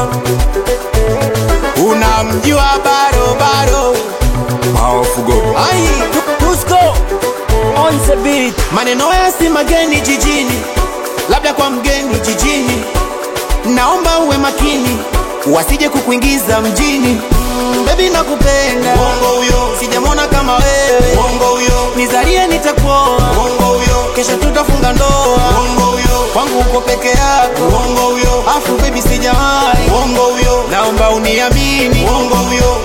unamjua bado bado Powerful ai Tusko on the beat. maneno haya si mageni jijini labda kwa mgeni jijini naomba uwe makini wasije kukuingiza mjini Mm, bebi nakupenda bongo huyo sijamwona kama wewe bongo huyo nizalie nitakuoa bongo huyo kesho tutafunga ndoa bongo huyo kwangu uko peke yako bongo huyo afu bebi sijawahi bongo huyo naomba uniamini bongo huyo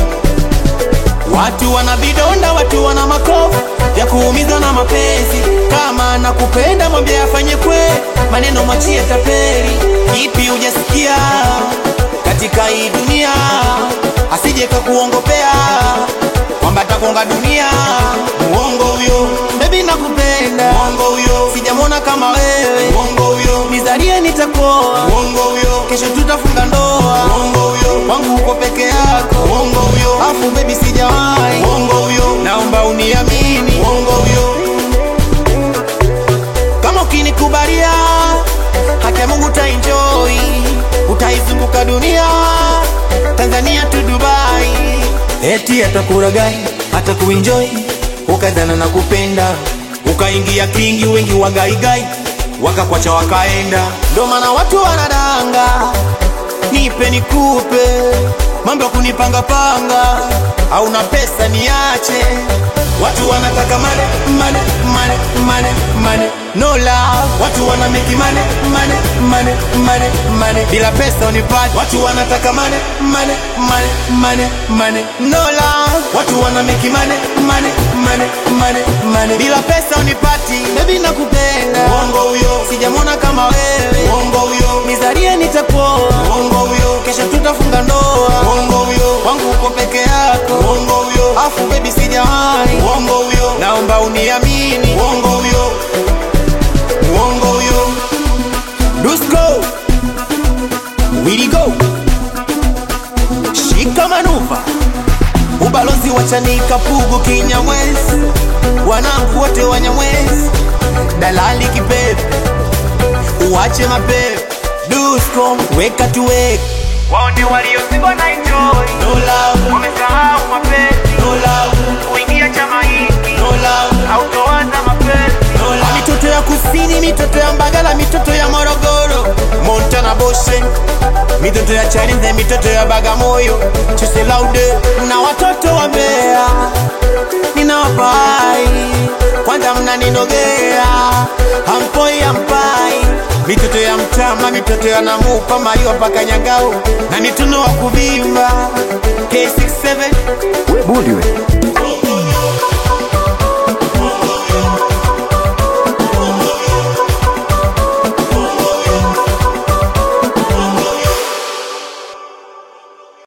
Watu wana vidonda, watu wana makovu ya kuumiza na mapenzi. Kama nakupenda mwambie afanye kwe, maneno machie tapeli. Kipi hujasikia katika hii dunia, asije kakuongopea kwamba takonga dunia. Muongo huyo, bebi nakupenda. Muongo huyo, sijamwona kama wewe. Muongo huyo, nizalie nitakuoa. Muongo huyo, kesho tutafunga ndoa. Muongo huyo, kwangu uko peke yako. Muongo huyo, afu bebi sijawahi. Muongo huyo, naomba uniamini. Muongo huyo, kama ukinikubalia haki ya Mungu utaenjoy, utaizunguka dunia, Tanzania tu Dubai, eti atakuragai hata kuenjoy, ukadhana na kupenda, ukaingia kingi, wengi wagaigai wakakwacha wakaenda, ndo maana watu wanadanga, nipe nikupe, mambo ya kunipangapanga, hauna pesa niache Watu wanataka mane, mane, mane, mane, mane No love Watu wana make mane, mane, mane, mane, mane Bila pesa unipati Watu wanataka mane, mane, mane, mane, mane No love Watu wana make mane, mane, mane, mane, mane Bila pesa unipati Baby nakupenda Wongo huyo Sijamwona kama wewe Wongo huyo Nizalie nitakuoa Wongo huyo Kesho tutafunga ndoa Wongo huyo Wangu uko peke yako Wongo huyo Afu baby sijawahi Wongo huyo Naomba uniamini Wongo huyo Wongo huyo Dusko Willy go Shika manuva Ubalozi wa Chanika Pugu Kinyamwezi Wanangu wote Wanyamwezi Dalali kipepe Uache mapepe Dusko Weka tuweka wao ndio waliozibwa na enjoy No love wamesahau mapenzi No love kuingia chama hiki No love hautoanza mapenzi Na mitoto ya kusini, mitoto ya Mbagala, mitoto ya Morogoro, Montana Boshe, mitoto ya Chalinze, mitoto ya Bagamoyo, Chese Laude na watoto wa Mbeya, ninawapai kwanza, mnaninogea hampoi hampai, mitoto ya Mtama, mitoto ya Namupa, Mayo mpaka Nyangao na mituno wa kuvimba K67 We bundi we